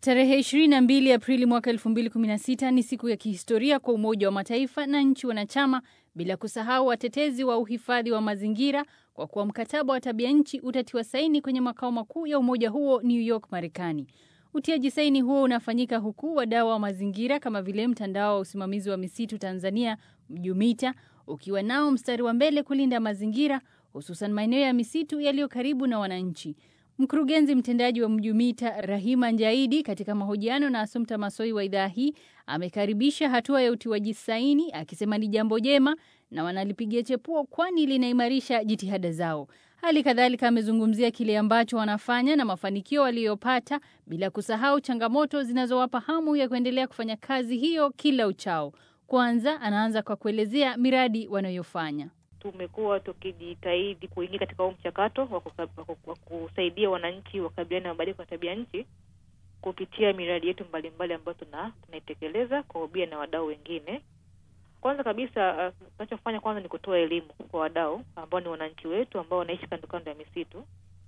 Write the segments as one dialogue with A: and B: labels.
A: Tarehe 22 Aprili mwaka 2016 ni siku ya kihistoria kwa Umoja wa Mataifa na nchi wanachama, bila kusahau watetezi wa uhifadhi wa mazingira, kwa kuwa mkataba wa tabia nchi utatiwa saini kwenye makao makuu ya umoja huo New York, Marekani. Utiaji saini huo unafanyika huku wadau wa mazingira kama vile mtandao wa usimamizi wa misitu Tanzania MJUMITA ukiwa nao mstari wa mbele kulinda mazingira, hususan maeneo ya misitu yaliyo karibu na wananchi. Mkurugenzi mtendaji wa MJUMITA Rahima Njaidi, katika mahojiano na Asumta Masoi wa idhaa hii, amekaribisha hatua ya utiwaji saini akisema ni jambo jema na wanalipigia chepuo, kwani linaimarisha jitihada zao. Hali kadhalika amezungumzia kile ambacho wanafanya na mafanikio waliyopata, bila kusahau changamoto zinazowapa hamu ya kuendelea kufanya kazi hiyo kila uchao. Kwanza anaanza kwa kuelezea miradi wanayofanya.
B: Tumekuwa tukijitahidi kuingia katika huu mchakato wa kusaidia wananchi wakabiliana na mabadiliko ya tabia nchi kupitia miradi yetu mbalimbali ambayo tuna tunaitekeleza kwa ubia na wadau wengine. Kwanza kabisa tunachofanya uh, kwanza ni kutoa elimu kwa wadau ambao ni wananchi wetu ambao wanaishi kando kando ya misitu.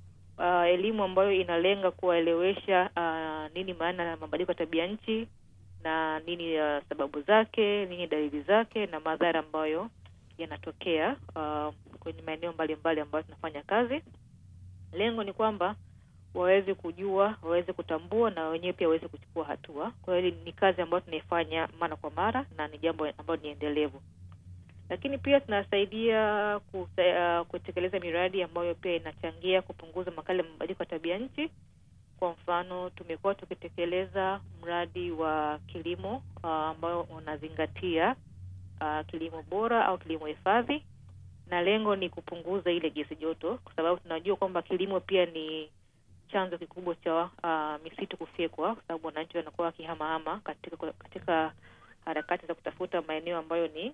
B: Uh, elimu ambayo inalenga kuwaelewesha uh, nini maana ya mabadiliko ya tabia nchi na nini uh, sababu zake, nini dalili zake na madhara ambayo yanatokea uh, kwenye maeneo mbalimbali ambayo tunafanya kazi. Lengo ni kwamba waweze kujua, waweze kutambua na wenyewe pia waweze kuchukua hatua. Kwa hiyo ni kazi ambayo tunaifanya mara kwa mara na ni jambo ambalo ni endelevu, lakini pia tunasaidia uh, kutekeleza miradi ambayo pia inachangia kupunguza makali ya mabadiliko ya tabia nchi. Kwa mfano, tumekuwa tukitekeleza mradi wa kilimo uh, ambayo unazingatia uh, kilimo bora au kilimo hifadhi, na lengo ni kupunguza ile gesi joto, kwa sababu tunajua kwamba kilimo pia ni chanzo kikubwa cha uh, misitu kufyekwa, kwa sababu wananchi wanakuwa wakihamahama katika katika harakati za kutafuta maeneo ambayo ni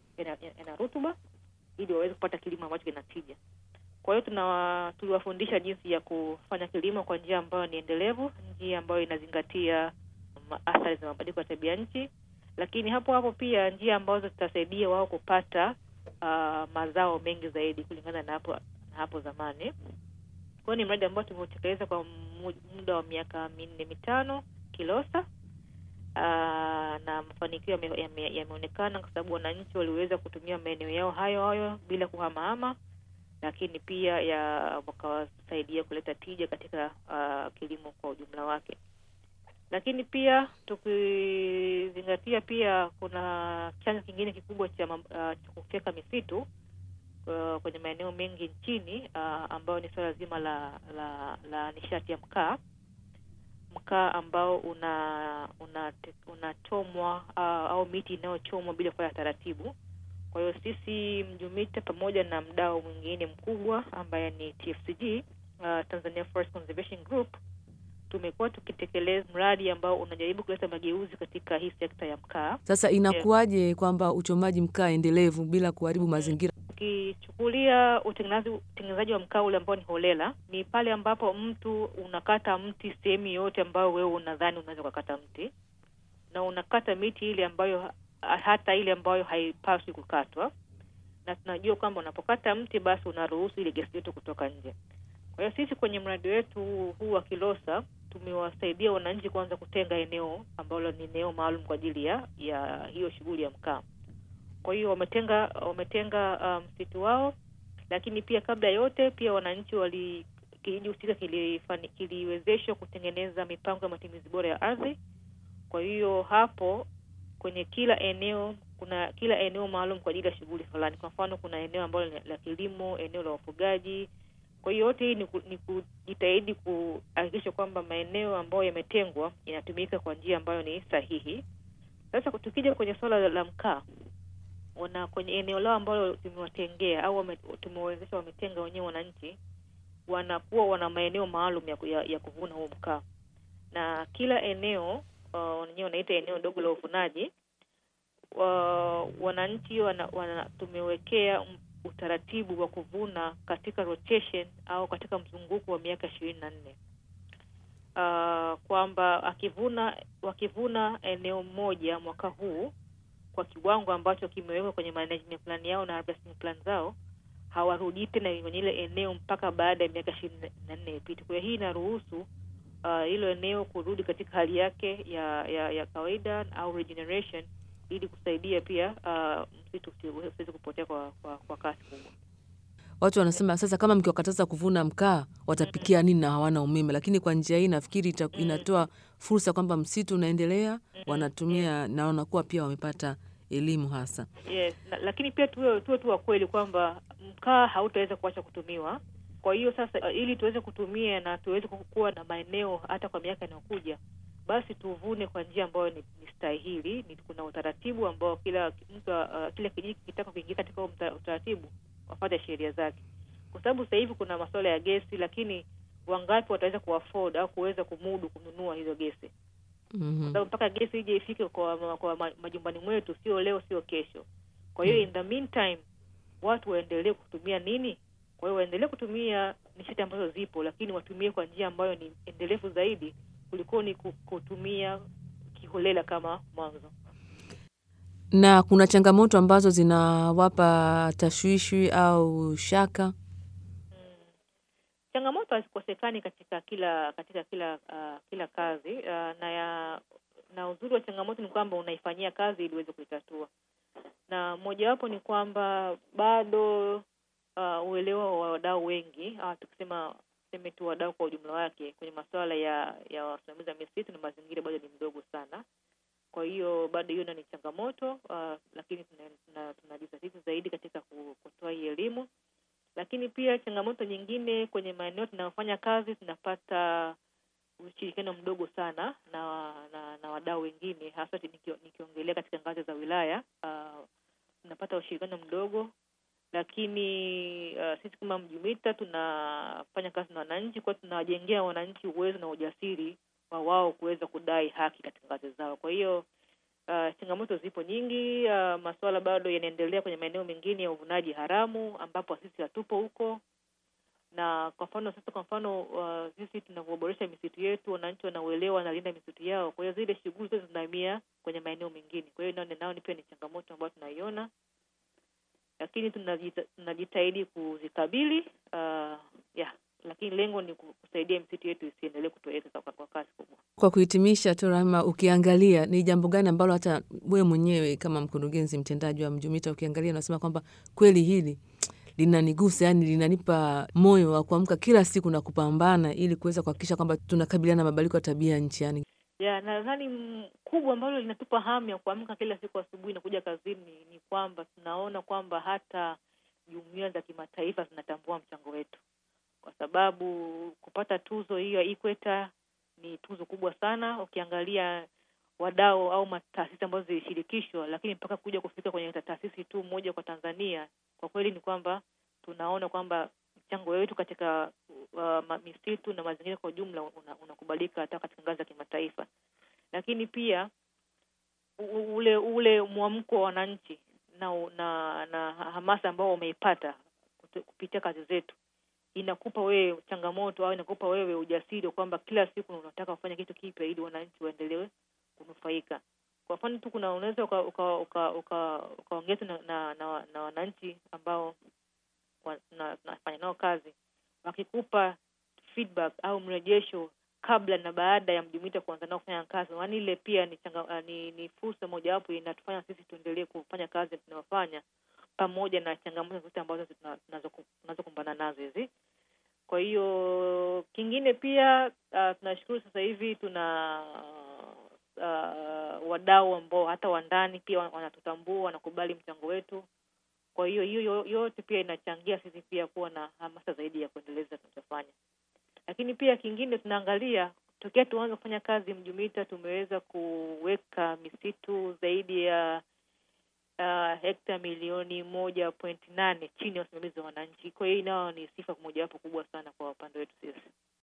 B: yana rutuba ili waweze kupata kilimo ambacho kina tija. Kwa hiyo tuna tuliwafundisha jinsi ya kufanya kilimo kwa njia ambayo ni endelevu, njia ambayo inazingatia athari za mabadiliko ya tabia nchi, lakini hapo hapo pia njia ambazo zitasaidia wao kupata uh, mazao mengi zaidi kulingana na hapo na hapo zamani. Kwa hiyo ni mradi ambao tumeutekeleza kwa muda wa miaka minne mitano Kilosa. Uh, na mafanikio yameonekana yame, kwa sababu wananchi waliweza kutumia maeneo yao hayo hayo bila kuhamahama, lakini pia ya wakawasaidia kuleta tija katika uh, kilimo kwa ujumla wake. Lakini pia tukizingatia pia kuna chanzo kingine kikubwa cha uh, kufyeka misitu uh, kwenye maeneo mengi nchini uh, ambayo ni suala zima la, la, la nishati ya mkaa mkaa ambao una unachomwa una uh, au miti inayochomwa bila kufanya taratibu. Kwa hiyo sisi MJUMITA pamoja na mdau mwingine mkubwa ambaye ni TFCG, uh, Tanzania Forest Conservation Group tumekuwa tukitekeleza mradi ambao unajaribu kuleta mageuzi katika hii sekta ya mkaa.
C: Sasa inakuwaje yeah, kwamba uchomaji mkaa endelevu bila kuharibu mazingira?
B: Ukichukulia utengenezaji wa mkaa ule ambao ni holela, ni pale ambapo mtu unakata mti sehemu yoyote ambayo wewe unadhani unaweza ukakata mti, na unakata miti ile ambayo hata ile ambayo haipaswi kukatwa, na tunajua kwamba unapokata mti basi unaruhusu ile gesi joto kutoka nje. Kwa hiyo sisi kwenye mradi wetu huu wa Kilosa tumewasaidia wananchi kwanza kutenga eneo ambalo ni eneo maalum kwa ajili ya ya hiyo shughuli ya mkaa. Kwa hiyo wametenga wametenga msitu um, wao, lakini pia kabla yote pia wananchi wali kijiji husika kiliwezeshwa kutengeneza mipango ya matumizi bora ya ardhi. Kwa hiyo hapo kwenye kila eneo kuna kila eneo maalum kwa ajili ya shughuli fulani. Kwa mfano, kuna eneo ambalo la kilimo, eneo la ufugaji. Kwa hiyo yote hii ni, ku, ni kujitahidi kuhakikisha kwamba maeneo ambayo yametengwa inatumika kwa njia ambayo ni sahihi. Sasa tukija kwenye suala la, la mkaa wana kwenye eneo lao ambalo tumewatengea au tumewezesha wametenga wenyewe wananchi, wanakuwa wana maeneo maalum ya, ya, ya kuvuna huo mkaa, na kila eneo wenyewe uh, wanaita eneo dogo la uvunaji uh, wananchi wana, wana, tumewekea utaratibu wa kuvuna katika rotation au katika mzunguko wa miaka ishirini na nne uh, kwamba akivuna wakivuna eneo moja mwaka huu kwa kiwango ambacho kimewekwa kwenye management plan yao na harvesting plan zao, hawarudii tena kwenye ile eneo mpaka baada ya miaka ishirini na nne ipite. Kwa hiyo hii inaruhusu hilo uh, eneo kurudi katika hali yake ya ya, ya kawaida au regeneration, ili kusaidia pia uh, msitu usiweze kupotea kwa, kwa, kwa kasi kubwa.
C: Watu wanasema sasa, kama mkiwakataza kuvuna mkaa watapikia nini na hawana umeme? Lakini kwa njia hii nafikiri ita, inatoa fursa kwamba msitu unaendelea, wanatumia na wanakuwa pia wamepata elimu hasa.
B: Yes, na, lakini pia tuwe tuwe tu wa kweli kwamba mkaa hautaweza kuacha kutumiwa. Kwa hiyo sasa, uh, ili tuweze kutumia na tuweze kuwa na maeneo hata kwa miaka inayokuja, basi tuvune kwa njia ambayo ni, ni stahili. Ni kuna utaratibu ambao kila mtu uh, kila kijiji kitaka kuingia katika utaratibu wafate sheria zake, kwa sababu sasa hivi kuna masuala ya gesi, lakini wangapi wataweza kuafford au kuweza kumudu kununua hizo gesi?
C: mm -hmm.
B: Kwa sababu mpaka gesi ije ifike kwa, kwa majumbani mwetu, sio leo, sio kesho. Kwa hiyo mm -hmm. in the meantime watu waendelee kutumia nini? Kwa hiyo waendelee kutumia nishati ambazo zipo, lakini watumie kwa njia ambayo ni endelevu zaidi kuliko ni kutumia kiholela kama mwanzo
C: na kuna changamoto ambazo zinawapa tashwishi au shaka.
B: Hmm. Changamoto hazikosekani katika kila katika kila uh, kila kazi uh, na ya, na uzuri wa changamoto ni kwamba unaifanyia kazi ili uweze kuitatua, na mojawapo ni kwamba bado uh, uelewa wa wadau wengi uh, tukisema tuseme tu wadau kwa ujumla wake kwenye masuala ya ya wasimamizi wa misitu na mazingira bado ni mdogo sana kwa hiyo bado hiyo ni changamoto uh, lakini tunajizatiti tuna zaidi katika kutoa hii elimu, lakini pia changamoto nyingine kwenye maeneo tunayofanya kazi, tunapata ushirikiano mdogo sana na na, na wadau wengine, hasa nikiongelea katika ngazi za wilaya uh, tunapata ushirikiano mdogo, lakini uh, sisi kama MJUMITA tunafanya kazi na wananchi, kwa tunawajengea wananchi uwezo na ujasiri wa wao kuweza kudai haki katika ngazi zao. Kwa hiyo uh, changamoto zipo nyingi. Uh, masuala bado yanaendelea kwenye maeneo mengine ya uvunaji haramu ambapo sisi hatupo huko, na kwa mfano sasa, kwa mfano uh, sisi tunavyoboresha misitu yetu, wananchi wanauelewa, wanalinda misitu yao, kwa hiyo zile shughuli zote zinahamia kwenye maeneo mengine. Kwa hiyo nao nao ni pia ni changamoto ambayo tunaiona, lakini tunajita, tunajitahidi kuzikabili uh, yeah lakini lengo ni kusaidia misitu yetu isiendelee kutoweka kwa kasi kubwa.
C: Kwa kuhitimisha tu, Rahma, ukiangalia ni jambo gani ambalo hata wewe mwenyewe kama mkurugenzi mtendaji wa MJUMITA ukiangalia unasema kwamba kweli hili linanigusa, yani linanipa moyo wa kuamka kila siku na kupambana ili kuweza kuhakikisha kwamba tunakabiliana na mabadiliko ya tabia nchi yani
B: ya nadhani kubwa ambalo linatupa hamu ya kuamka kila siku asubuhi na kuja kazini ni kwamba tunaona kwamba hata jumuiya za kimataifa zinatambua mchango wetu kwa sababu kupata tuzo hiyo ya Ikweta ni tuzo kubwa sana, ukiangalia wadau au taasisi ambazo zilishirikishwa, lakini mpaka kuja kufika kwenye taasisi tu moja kwa Tanzania, kwa kweli ni kwamba tunaona kwamba mchango wetu katika uh, misitu na mazingira kwa ujumla unakubalika una hata katika ngazi ya kimataifa. Lakini pia ule ule mwamko wa wananchi na, na na hamasa ambao wameipata kupitia kazi zetu inakupa wewe changamoto au inakupa wewe ujasiri kwamba kila siku unataka kufanya kitu kipya ili wananchi waendelee kunufaika. Kwa mfano tu, kuna unaweza ukaongea uka, uka, uka na, na, na, na wananchi ambao tunafanya nao kazi, wakikupa feedback au mrejesho kabla na baada ya MJUMITA kuanza nao kufanya kazi, yaani ile pia ni, changa, ni, ni fursa mojawapo inatufanya sisi tuendelee kufanya kazi tunayofanya pamoja na changamoto zote ambazo tunazokumbana nazo hizi. Kwa hiyo kingine pia uh, tunashukuru sasa hivi tuna uh, wadau ambao hata wa ndani pia wanatutambua, wanakubali mchango wetu. Kwa hiyo hiyo yote pia inachangia sisi pia kuwa na hamasa zaidi ya kuendeleza tunachofanya. Lakini pia kingine tunaangalia tokea tuanze kufanya kazi MJUMITA tumeweza kuweka misitu zaidi ya uh, hekta milioni moja pointi nane chini ya usimamizi wa wananchi. Kwa hiyo nao ni sifa mojawapo kubwa sana kwa upande wetu sisi.